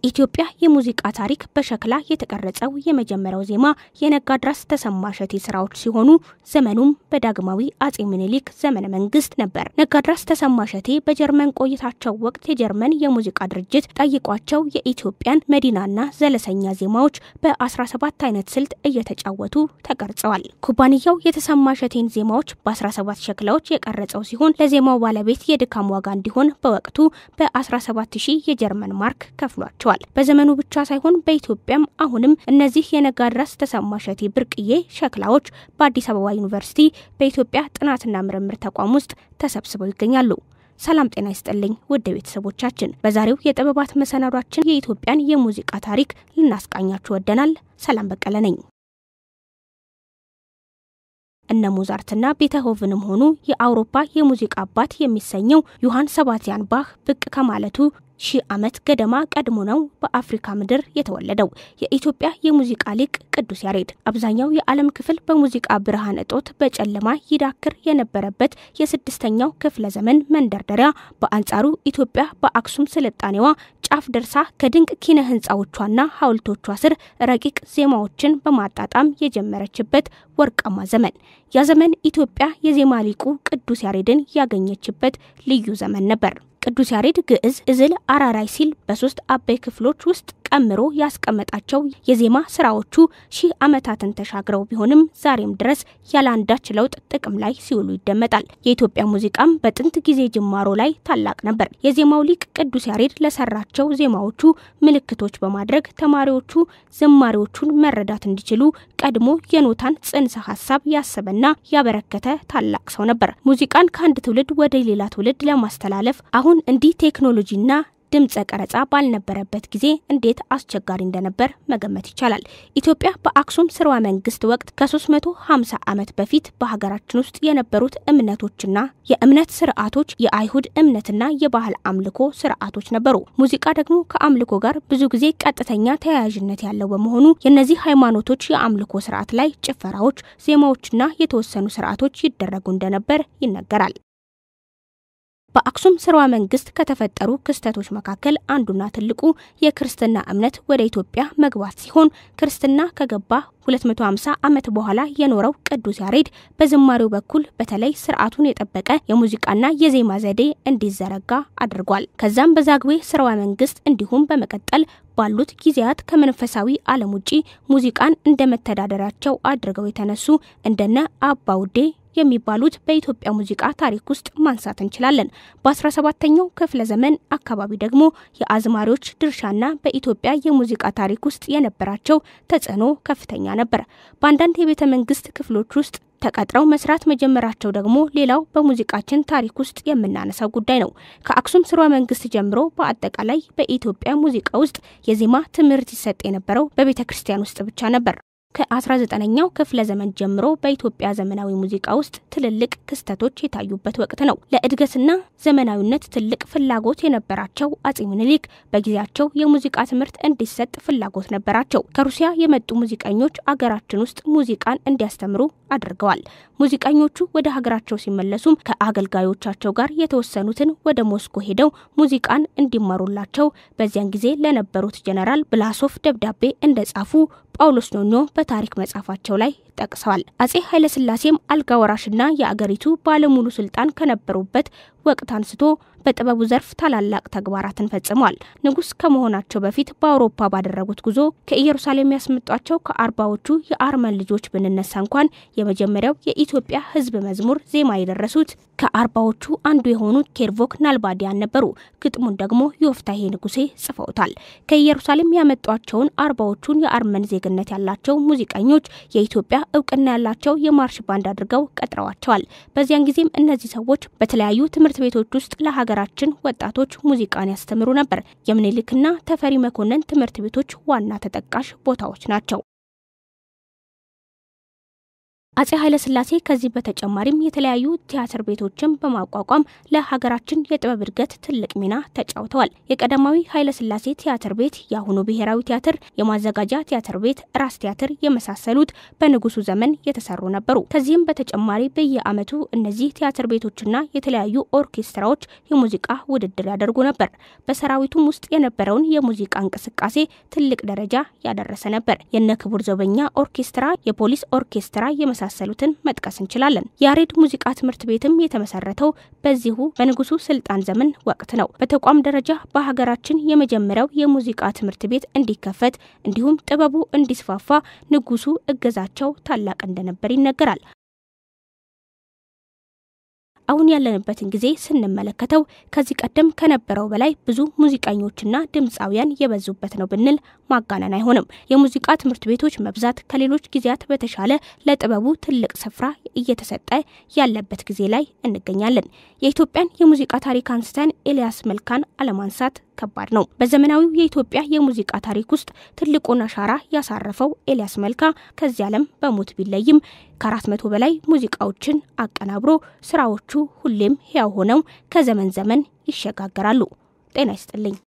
በኢትዮጵያ የሙዚቃ ታሪክ በሸክላ የተቀረጸው የመጀመሪያው ዜማ የነጋድራስ ተሰማ እሸቴ ስራዎች ሲሆኑ ዘመኑም በዳግማዊ አጼ ምኒልክ ዘመነ መንግስት ነበር። ነጋድራስ ተሰማ እሸቴ በጀርመን ቆይታቸው ወቅት የጀርመን የሙዚቃ ድርጅት ጠይቋቸው የኢትዮጵያን መዲናና ዘለሰኛ ዜማዎች በ17 አይነት ስልት እየተጫወቱ ተቀርጸዋል። ኩባንያው የተሰማ እሸቴን ዜማዎች በ17 ሸክላዎች የቀረጸው ሲሆን ለዜማው ባለቤት የድካም ዋጋ እንዲሆን በወቅቱ በ17 ሺህ የጀርመን ማርክ ከፍሏቸዋል። በዘመኑ ብቻ ሳይሆን በኢትዮጵያም አሁንም እነዚህ የነጋድራስ ተሰማ እሸቴ ብርቅዬ ሸክላዎች በአዲስ አበባ ዩኒቨርሲቲ በኢትዮጵያ ጥናትና ምርምር ተቋም ውስጥ ተሰብስበው ይገኛሉ። ሰላም ጤና ይስጥልኝ ውድ ቤተሰቦቻችን፣ በዛሬው የጥበባት መሰናዷችን የኢትዮጵያን የሙዚቃ ታሪክ ልናስቃኛችሁ ወደናል። ሰላም በቀለ ነኝ። እነ ሞዛርትና ቤተሆቭንም ሆኑ የአውሮፓ የሙዚቃ አባት የሚሰኘው ዮሐን ሰባስቲያን ባህ ብቅ ከማለቱ ሺህ ዓመት ገደማ ቀድሞ ነው በአፍሪካ ምድር የተወለደው የኢትዮጵያ የሙዚቃ ሊቅ ቅዱስ ያሬድ። አብዛኛው የዓለም ክፍል በሙዚቃ ብርሃን እጦት በጨለማ ይዳክር የነበረበት የስድስተኛው ክፍለ ዘመን መንደርደሪያ፣ በአንጻሩ ኢትዮጵያ በአክሱም ስልጣኔዋ ጫፍ ደርሳ ከድንቅ ኪነ ህንፃዎቿና ሐውልቶቿ ስር ረቂቅ ዜማዎችን በማጣጣም የጀመረችበት ወርቃማ ዘመን። ያ ዘመን ኢትዮጵያ የዜማ ሊቁ ቅዱስ ያሬድን ያገኘችበት ልዩ ዘመን ነበር። ቅዱስ ያሬድ ግዕዝ፣ እዝል፣ አራራይ ሲል በሶስት አበይ ክፍሎች ውስጥ ቀምሮ ያስቀመጣቸው የዜማ ስራዎቹ ሺህ ዓመታትን ተሻግረው ቢሆንም ዛሬም ድረስ ያለ አንዳች ለውጥ ጥቅም ላይ ሲውሉ ይደመጣል። የኢትዮጵያ ሙዚቃም በጥንት ጊዜ ጅማሮ ላይ ታላቅ ነበር። የዜማው ሊቅ ቅዱስ ያሬድ ለሰራቸው ዜማዎቹ ምልክቶች በማድረግ ተማሪዎቹ ዝማሬዎቹን መረዳት እንዲችሉ ቀድሞ የኖታን ጽንሰ ሀሳብ ያሰበና ያበረከተ ታላቅ ሰው ነበር። ሙዚቃን ከአንድ ትውልድ ወደ ሌላ ትውልድ ለማስተላለፍ አሁን እንዲህ ቴክኖሎጂና ድምፀ ቀረጻ ባልነበረበት ጊዜ እንዴት አስቸጋሪ እንደነበር መገመት ይቻላል። ኢትዮጵያ በአክሱም ስርወ መንግስት ወቅት ከ350 ዓመት በፊት በሀገራችን ውስጥ የነበሩት እምነቶችና የእምነት ስርዓቶች የአይሁድ እምነትና የባህል አምልኮ ስርዓቶች ነበሩ። ሙዚቃ ደግሞ ከአምልኮ ጋር ብዙ ጊዜ ቀጥተኛ ተያያዥነት ያለው በመሆኑ የእነዚህ ሃይማኖቶች የአምልኮ ስርዓት ላይ ጭፈራዎች፣ ዜማዎችና የተወሰኑ ስርዓቶች ይደረጉ እንደነበር ይነገራል። በአክሱም ስርወ መንግስት ከተፈጠሩ ክስተቶች መካከል አንዱና ትልቁ የክርስትና እምነት ወደ ኢትዮጵያ መግባት ሲሆን ክርስትና ከገባ 250 ዓመት በኋላ የኖረው ቅዱስ ያሬድ በዝማሬው በኩል በተለይ ስርዓቱን የጠበቀ የሙዚቃና የዜማ ዘዴ እንዲዘረጋ አድርጓል። ከዛም በዛግዌ ስርወ መንግስት እንዲሁም በመቀጠል ባሉት ጊዜያት ከመንፈሳዊ ዓለም ውጪ ሙዚቃን እንደ መተዳደሪያቸው አድርገው የተነሱ እንደነ አባ ውዴ የሚባሉት በኢትዮጵያ ሙዚቃ ታሪክ ውስጥ ማንሳት እንችላለን። በ17ኛው ክፍለ ዘመን አካባቢ ደግሞ የአዝማሪዎች ድርሻና በኢትዮጵያ የሙዚቃ ታሪክ ውስጥ የነበራቸው ተጽዕኖ ከፍተኛ ነበር። በአንዳንድ የቤተ መንግስት ክፍሎች ውስጥ ተቀጥረው መስራት መጀመራቸው ደግሞ ሌላው በሙዚቃችን ታሪክ ውስጥ የምናነሳው ጉዳይ ነው። ከአክሱም ስርወ መንግስት ጀምሮ በአጠቃላይ በኢትዮጵያ ሙዚቃ ውስጥ የዜማ ትምህርት ይሰጥ የነበረው በቤተ ክርስቲያን ውስጥ ብቻ ነበር። ከ19ኛው ክፍለ ዘመን ጀምሮ በኢትዮጵያ ዘመናዊ ሙዚቃ ውስጥ ትልልቅ ክስተቶች የታዩበት ወቅት ነው። ለእድገትና ዘመናዊነት ትልቅ ፍላጎት የነበራቸው አጼ ምኒልክ በጊዜያቸው የሙዚቃ ትምህርት እንዲሰጥ ፍላጎት ነበራቸው። ከሩሲያ የመጡ ሙዚቀኞች አገራችን ውስጥ ሙዚቃን እንዲያስተምሩ አድርገዋል። ሙዚቀኞቹ ወደ ሀገራቸው ሲመለሱም ከአገልጋዮቻቸው ጋር የተወሰኑትን ወደ ሞስኮ ሄደው ሙዚቃን እንዲማሩላቸው በዚያን ጊዜ ለነበሩት ጀነራል ብላሶፍ ደብዳቤ እንደጻፉ ጳውሎስ ኞኞ በታሪክ መጽሐፋቸው ላይ ጠቅሰዋል። አጼ ኃይለስላሴም አልጋ ወራሽና የአገሪቱ ባለሙሉ ስልጣን ከነበሩበት ወቅት አንስቶ በጥበቡ ዘርፍ ታላላቅ ተግባራትን ፈጽመዋል። ንጉሥ ከመሆናቸው በፊት በአውሮፓ ባደረጉት ጉዞ ከኢየሩሳሌም ያስመጧቸው ከአርባዎቹ የአርመን ልጆች ብንነሳ እንኳን የመጀመሪያው የኢትዮጵያ ሕዝብ መዝሙር ዜማ የደረሱት ከአርባዎቹ አንዱ የሆኑት ኬርቮክ ናልባዲያን ነበሩ። ግጥሙን ደግሞ ዮፍታሄ ንጉሴ ጽፈውታል። ከኢየሩሳሌም ያመጧቸውን አርባዎቹን የአርመን ዜግነት ያላቸው ሙዚቀኞች የኢትዮጵያ እውቅና ያላቸው የማርሽ ባንድ አድርገው ቀጥረዋቸዋል። በዚያን ጊዜም እነዚህ ሰዎች በተለያዩ ትምህርት ቤቶች ውስጥ ለሀገራችን ወጣቶች ሙዚቃን ያስተምሩ ነበር። የምኒልክና ተፈሪ መኮንን ትምህርት ቤቶች ዋና ተጠቃሽ ቦታዎች ናቸው። አጼ ኃይለሥላሴ ከዚህ በተጨማሪም የተለያዩ ቲያትር ቤቶችን በማቋቋም ለሀገራችን የጥበብ እድገት ትልቅ ሚና ተጫውተዋል። የቀዳማዊ ኃይለሥላሴ ቲያትር ቤት፣ የአሁኑ ብሔራዊ ቲያትር፣ የማዘጋጃ ቲያትር ቤት፣ ራስ ቲያትር የመሳሰሉት በንጉሱ ዘመን የተሰሩ ነበሩ። ከዚህም በተጨማሪ በየዓመቱ እነዚህ ቲያትር ቤቶችና የተለያዩ ኦርኬስትራዎች የሙዚቃ ውድድር ያደርጉ ነበር። በሰራዊቱም ውስጥ የነበረውን የሙዚቃ እንቅስቃሴ ትልቅ ደረጃ ያደረሰ ነበር። የነ ክቡር ዘበኛ ኦርኬስትራ፣ የፖሊስ ኦርኬስትራ የመሳሰሉትን መጥቀስ እንችላለን። የያሬድ ሙዚቃ ትምህርት ቤትም የተመሰረተው በዚሁ በንጉሱ ስልጣን ዘመን ወቅት ነው። በተቋም ደረጃ በሀገራችን የመጀመሪያው የሙዚቃ ትምህርት ቤት እንዲከፈት እንዲሁም ጥበቡ እንዲስፋፋ ንጉሱ እገዛቸው ታላቅ እንደነበር ይነገራል። አሁን ያለንበትን ጊዜ ስንመለከተው ከዚህ ቀደም ከነበረው በላይ ብዙ ሙዚቀኞችና ድምፃውያን የበዙበት ነው ብንል ማጋነን አይሆንም። የሙዚቃ ትምህርት ቤቶች መብዛት ከሌሎች ጊዜያት በተሻለ ለጥበቡ ትልቅ ስፍራ እየተሰጠ ያለበት ጊዜ ላይ እንገኛለን። የኢትዮጵያን የሙዚቃ ታሪክ አንስተን ኤልያስ መልካን አለማንሳት ከባድ ነው። በዘመናዊው የኢትዮጵያ የሙዚቃ ታሪክ ውስጥ ትልቁን አሻራ ያሳረፈው ኤልያስ መልካ ከዚህ ዓለም በሞት ቢለይም ከአራት መቶ በላይ ሙዚቃዎችን አቀናብሮ ስራዎቹ ሁሌም ሕያው ሆነው ከዘመን ዘመን ይሸጋገራሉ። ጤና ይስጥልኝ።